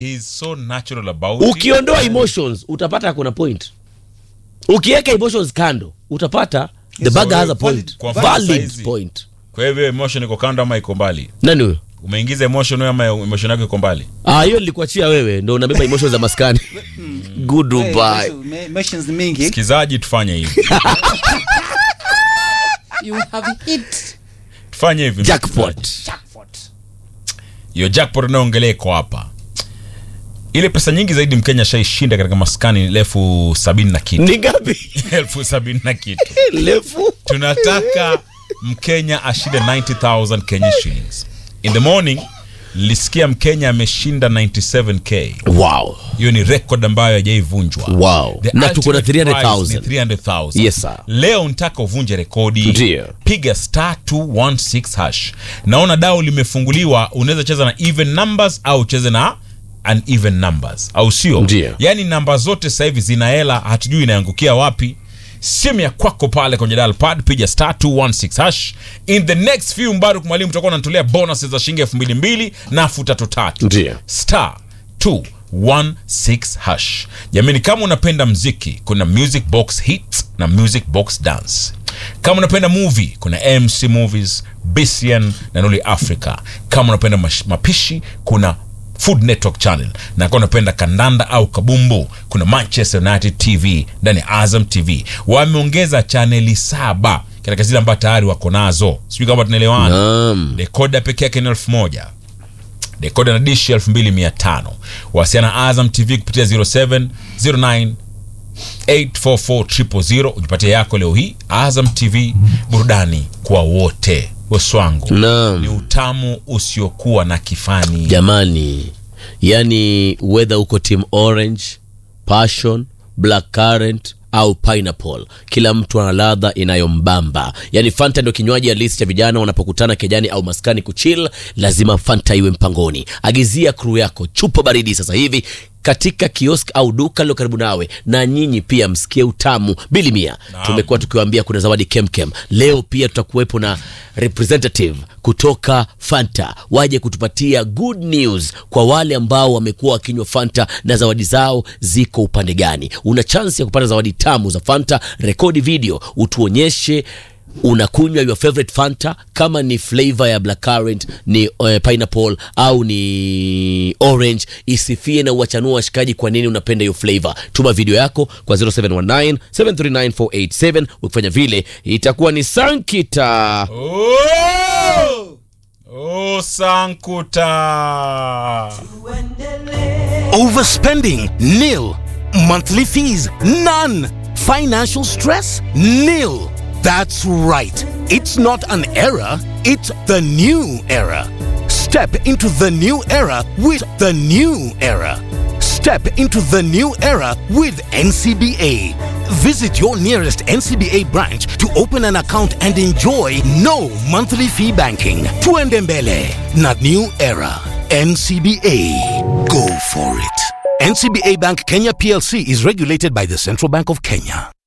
He's so natural about it. ukiondoa emotions utapata kuna point ukiweka emotions kando utapata the Yes, bagger has a valid- point kwa mfano valid saizi. point Kwa hivyo emotion iko kando ama iko mbali? nani huyo Umeingiza emotion wewe ama emotion yako iko mbali? ah hiyo nilikuachia wewe ndo unabeba emotions za maskani good Hey, Dubai emotions- emotions ni mingi Sikizaji, tufanye hivi, you have hit tufanye hivi jackpot jackpot hiyo jackpot unayoongelea iko hapa. Ile pesa nyingi zaidi Mkenya shaishinda katika maskani ni elfu sabini na kitu, ni ngapi elfu sabini na kitu. lefu Tunataka Mkenya ashinde 90,000 Kenya shillings. In the morning nilisikia Mkenya ameshinda 97k. wow Hiyo ni record ambayo hajaivunjwa. Wow. The Na tuko na ultimate 300,000. prize ni 300,000. Yes, sir. Leo nitaka uvunje rekodi. Ndiyo. Piga star 216 hash. Naona dao limefunguliwa, unaweza cheza na even numbers au ucheze na uneven numbers, au sio? Ndiyo. Yaani namba zote sasa hivi zina hela, hatujui inaangukia wapi. Simu ya kwako pale kwenye dial pad, piga star 216 hash. In the next few Mbaruk mwalimu tutakuwa unatolea bonuses za shilingi elfu mbili mbili na elfu tatu tatu Ndiyo. star 216 hash. Jamani, kama unapenda mziki, kuna music box hits na music box dance. Kama unapenda movie, kuna MC Movies, BCN na Noli Africa. Kama unapenda mash- mapishi, kuna Food Network Channel, na kama unapenda kandanda au kabumbu, kuna Manchester United TV ndani ya Azam TV. Wameongeza chaneli saba katika zile ambazo tayari wako nazo, sijui kama tunaelewana. Naam. Dekoda peke yake ni elfu moja dekoda na dishi 2500 wasiana azam tv kupitia 07 09 844 ujipatie yako leo hii azam tv burudani kwa wote weswangu Naam. ni utamu usiokuwa na kifani jamani yani whether uko team orange passion black current au pineapple kila mtu ana ladha inayombamba yani fanta ndio kinywaji ya list cha vijana wanapokutana kejani au maskani kuchill lazima fanta iwe mpangoni agizia crew yako chupa baridi sasa hivi katika kiosk au duka lilo karibu nawe na nyinyi pia msikie utamu bili mia tumekuwa tukiwaambia kuna zawadi kemkem leo pia tutakuwepo na representative kutoka fanta waje kutupatia good news kwa wale ambao wamekuwa wakinywa fanta na zawadi zao ziko upande gani una chansi ya kupata zawadi tamu za fanta rekodi video utuonyeshe unakunywa your favorite fanta kama ni flavor ya black currant ni uh, pineapple au ni orange isifie na uwachanua washikaji kwa nini unapenda hiyo flavor tuma video yako kwa 0719 739487 ukifanya vile itakuwa ni sankita oh! oh, sankuta Overspending? Nil. Monthly fees? None. Financial stress? Nil. That's right. It's not an era, it's the new era. Step into the new era with the new era. Step into the new era with NCBA. Visit your nearest NCBA branch to open an account and enjoy no monthly fee banking. Tuendembele, not new era. NCBA. Go for it. NCBA Bank Kenya PLC is regulated by the Central Bank of Kenya.